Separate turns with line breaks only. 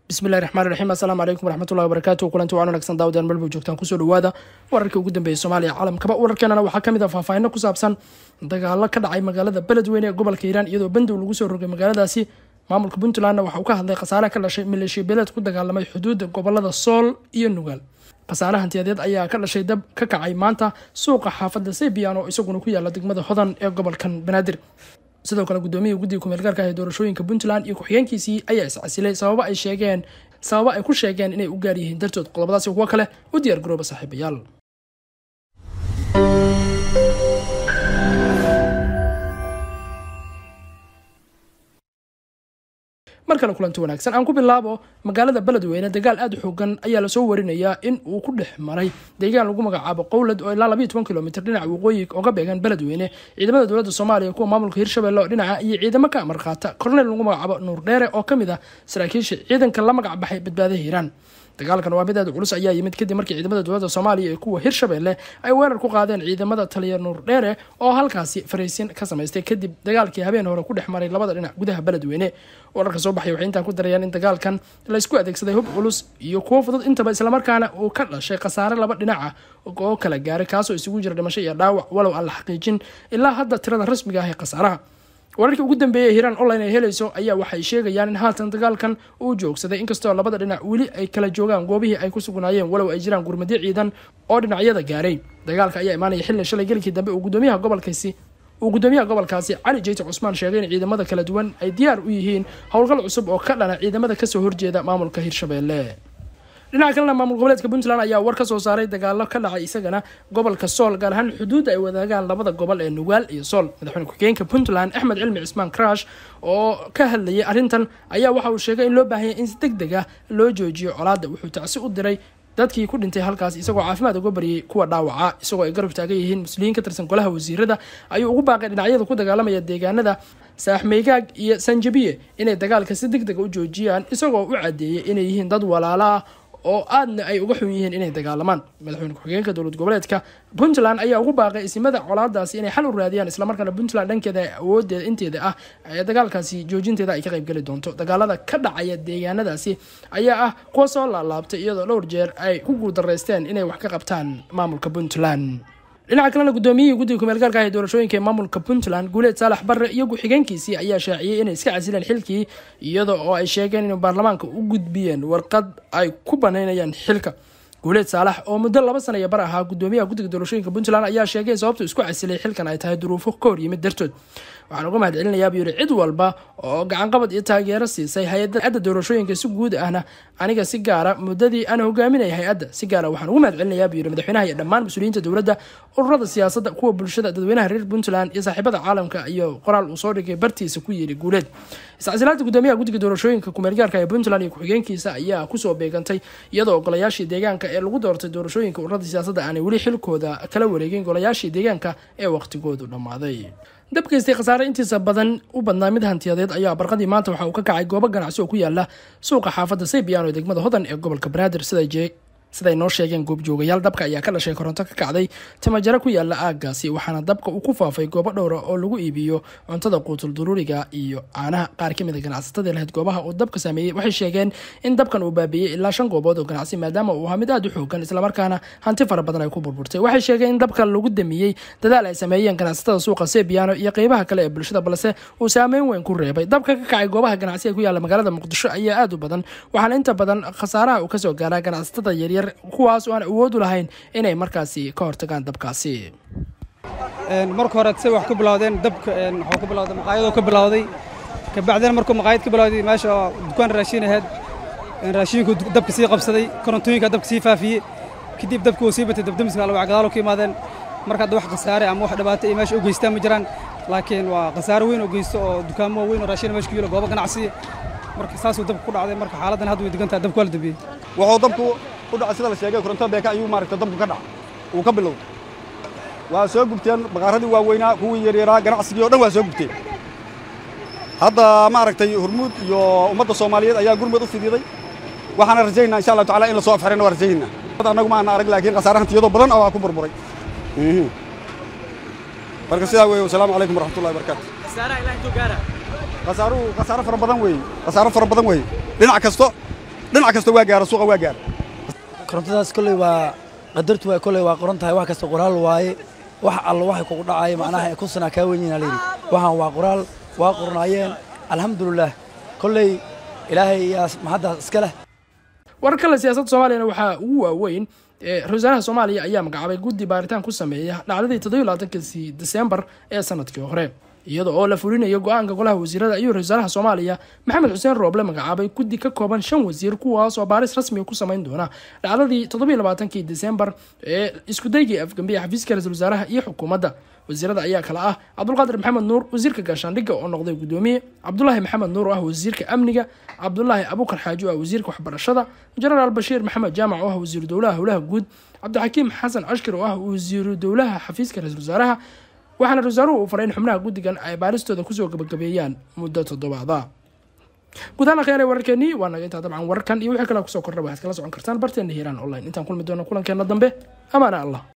bismillahi raxmaan raxiim assalaamu calaykum waraxmatullahi wabarakaatu kulanti waan wanaagsan daawadaan melbo joogtaan kusoo dhawaada wararkii ugu dambeeyay soomaaliya caalamkaba wararkeenana waxaa kamid ah faahfaahino ku saabsan dagaalo ka dhacay magaalada beledweyne ee gobolka hiiraan iyadoo bandow lagu soo rogay magaaladaasi maamulka puntlandna waxa uu ka hadlay khasaare ka dhashay maleeshiya beeleed ku dagaalamay xuduudda gobolada sool iyo nugaal khasaare hantiyadeed ayaa ka dhashay dab ka kacay maanta suuqa xaafadda sebian oo isaguna ku yaala degmada hodan ee gobolkan banaadir sidoo kale gudoomiyihii guddiga kumeelgaarka ah ee doorashooyinka puntland iyo ku-xigeenkiisii ayaa iscasilay sababo ay sheegeen sababo ay ku sheegeen inay u gaar yihiin dartood qodobadaasi kuwo kale u diyaar garooba saaxiibayaal mar kale kulanti wanaagsan aan ku bilaabo magaalada beledweyne dagaal aada u xoogan ayaa lasoo warinayaa in uu ku dhex maray deegaan lagu magacaabo qowlad oo ilaa labayo toban kilomitr dhinaca waqooyi oga beegan beledweyne ciidamada dowladda soomaaliya kuwa maamulka hirshabelle oo dhinaca iyo ciidamo ka amar qaata korneyl lagu magacaabo nuur dheere oo kamid ah saraakiisha ciidanka la magac baxay badbaada hiiraan dagaalkan waa mid aada culus ayaa yimid kadib markii ciidamada dowladda soomaaliya ee kuwa hirshabelle ay weerar ku qaadeen ciidamada taliya nuur dheere oo halkaasi faraysin ka samaystay kadib dagaalkii habeen hore ku dhex maray labada dhinac gudaha beledweyne wararka soo baxay waxay intaan ku darayaan in dagaalkan laysku adeegsaday hub culus iyo kuwo fudud intaba islamarkaana uu ka dhashay khasaare laba dhinac ah oo kala gaaray kaasoo isugu jira dhimasho iyo dhaawac walow aan la xaqiijin ilaa hadda tirada rasmiga ah ee khasaaraha wararkii ugu dambeeyay hiiraan online ay helayso ayaa waxay sheegayaan in haatan dagaalkan uu joogsaday inkastoo labada dhinac weli ay kala joogaan goobihii ay ku sugnaayeen walow ay jiraan gurmadyo ciidan oo dhinacyada gaaray dagaalka ayaa imaanaya xilli shalay gelikii dambe uu gudoomiyaha gobolkaasi uu gudoomiyaha gobolkaasi cali jeyte cusmaan sheegay in ciidamada kala duwan ay diyaar u yihiin howlgal cusub oo ka dhana ciidamada kasoo horjeeda maamulka hirshabelle dhinaca kalena maamul goboleedka puntland ayaa war ka soo saaray dagaalo ka dhacay isagana gobolka sool gaar ahaan xuduudda ay wadaagaan labada gobol ee nugaal iyo sool madaxweyne ku-xigeenka puntland axmed cilmi cismaan crash oo ka hadlayay arrintan ayaa waxa uu sheegay in loo baahanya in si deg deg ah loo joojiyo colaadda wuxuu tacsi u diray dadkii ku dhintay halkaas isagoo caafimaad uga baryay kuwa dhaawaca isagoo ay garab taagan yihiin muslimiin ka tirsan golaha wasiirada ayuu ugu baaqay dhinacyada ku dagaalamaya deegaanada saaxmeygaag iyo sanjabiye inay dagaalka si deg dega u joojiyaan isagoo u cadeeyay inay yihiin dad walaala ah oo aadna ay uga xun yihiin inay dagaalamaan madaxweyne ku-xigeenka dowlad goboleedka puntland ayaa ugu baaqay isimada colaadaasi inay xal u raadiyaan islamarkaana puntland dhankeeda awoodeeda inteeda ah ee dagaalkaasi joojinteeda ay ka qaybgeli doonto dagaalada ka dhacaya deegaanadaasi ayaa ah kuwa soo laalaabtay iyadoo dhowr jeer ay ku guuldaraysteen inay wax ka qabtaan maamulka puntland dhinaca kalena gudoomiyihii guddiga kumeelgaarka ah ee doorashooyinka ee maamulka puntland guuleed saalax barre iyo ku-xigeenkiisii ayaa shaaciyey inay iska casileen xilkii iyada oo ay sheegeen inay baarlamaanka u gudbiyeen warqad ay ku banaynayaan xilka guuleed saalax oo muddo laba sana iyo bar ahaa gudoomiyaha guddiga doorashooyinka puntland ayaa sheegay sababtu isku casilay xilkan ay tahay duruufo ka hor yimid dartood waxaan uga mahad celinayaa buu yidhi cid walba oo gacanqabad iyo taageero siisay hay-adda doorashooyinka si guud ahna aniga si gaara muddadii aan hogaaminaya hay-adda si gaara waxaan ugu mahad celinayaa buu yidhi madaxweynaha iyo dhammaan mas-uuliyiinta dowladda ururada siyaasadda kuwa bulshada dadweynaha reer puntland iyo saaxiibada caalamka iyo qoraal uu soo dhigay bartiisa ku yidhi guuleed iscasilaada gudoomiyaha guddiga doorashooyinka kumeelgaarka ee puntland iyo ku-xigeenkiisa ayaa kusoo beegantay iyadoo golayaashii deegaanka ee lagu doortay doorashooyinka ururada siyaasadda aanay weli xilkooda kala wareegin golayaashii deegaanka ee waqtigoodu dhammaaday dabkaystay khasaare intiisa badan u badnaa mid hantiyadeed ayaa barqadii maanta waxa uu ka kacay goobo ganacsi oo ku yaala suuqa xaafadda saybiyan ee degmada hodan ee gobolka banaadir siday noo sheegeen goobjoogayaal dabka ayaa ka dhashay koronto ka kacday timajaro ku yaala aaggaasi waxaana dabka uu ku faafay goobo dhowra oo lagu iibiyo cuntada quutul duruuriga iyo caanaha qaar ka mida ganacsatada lahayd goobaha uu dabka saameeyey waxay sheegeen in dabkan uu baabiiyey ilaa shan goobood oo ganacsi maadaama uu ahaa mid aada u xoogan islamarkaana hanti fara badan ay ku burburtay waxay sheegeen in dabka lagu damiyey dadaal ay sameeyeen ganacsatada suuqa sebiano iyo qeybaha kale ee bulshada balse uu saameyn weyn ku reebay dabka ka kacay goobaha ganacsi ee ku yaala magaalada muqdisho ayaa aada u badan waxaana inta badan khasaaraha uu kasoo gaaraa ganacsatada yaryar kuwaas oo aan awood u lahayn inay markaasi ka hortagaan dabkaasi
marka hore say wax ku bilowdeen dabka waxuu ka bilowday maqaayadoo ka bilowday kabacdina markuu maqaayad ka bilowday meesha oo dukaan raashin ahayd raashinku dabka sii qabsaday korontooyinka dabka sii faafiyey kadib dabka uu sii batay dabdamiska alwac gadaalo ka yimaadeen marka hadda wax khasaare ama wax dhibaato iyo meesha u geystaan ma jiraan laakiin waa khasaare weyn oo geysto oo dukaamo weyn oo raashin meesha ku yilo goobo ganacsi marka saasuu dabka ku dhacday marka xaaladdan hadda way degan tahay dabka waa la dambiyey
wuxuu dabku u dhacay sida la sheegay koronto beeka ayuu maaragta dabku ka dhac uu ka bilowday waa soo gubteen baqaaradii waaweynaa kuwii yaryaraa ganacsigii o dhan waa soo gubteen hadda maaragtay hormuud iyo ummadda soomaaliyeed ayaa gurmud u fidiiday waxaana rajaynaa insha allahu tacala in la soo afxirayna waa rajaynaa annagu ma ana arag laakiin khasaare hantiyadoo badan oo waa ku burburay marka sidaa weeye wasalaamu calaykum waraxmatullahi wabarakaatu khasaaruhu khasaaro fara badan weeye khasaaro fara badan weeye dhinac kasto dhinac kasta waa gaara suuqa waa gaara
korontadaas kolley waa qadartu waa kolley waa qoran tahay wax kasta qoraal waaye wax alla waxay kugu dhacaya macnaha kun sanaa kaa weyn yihiin layidhi waxaan waa qoraal waa qornaayeen alxamdulilah kolley ilaahay yaa mahaddaas iska leh
warar kale siyaasadda soomaaliyana waxaa ugu waaweyn ra-isul wasaaraha soomaaliya ayaa magacaabay guddi baaritaan ku sameeya dhacdadii toddobiy labaatanki desembar ee sanadkii hore iyada oo la fulinayo go-aanka golaha wasiirada ayuu ra-isul wasaaraha soomaaliya maxamed xuseen rooble magacaabay guddi ka kooban shan wasiir kuwaas oo baaris rasmiga ku samayn doona dhacdadii toddobiy labaatankii desembar ee iskudaygii afgambiya xafiiska ra-isul wasaaraha iyo xukuumadda wasiirada ayaa kale ah cabdulqaadir maxamed nuur wasiirka gaashaandhigga oo noqday gudoomiye cabdulaahi maxamed nuur oo ah wasiirka amniga cabdulaahi abukar xaaji oo ah wasiirka waxbarashada jenaraal bashiir maxamed jaamac oo ah wasiiru dowlaha howlaha guud cabdixakiim xasan cashkir oo ah wasiiru dowlaha xafiiska ra-isul wasaaraha waxaana ra-isul wasaaruhu uu faray in xubnaha guddigan ay baaristooda kusoo gabagabeeyaan muddo toddobaada guud ahaan akhyaare wararkeenii waa naga intaa dabcan wararkan iyo wixii kale kusoo kordha waxaad kala socon kartaan barteena hiiraan online intaan kulmi doono kulankeena dambe amaana allah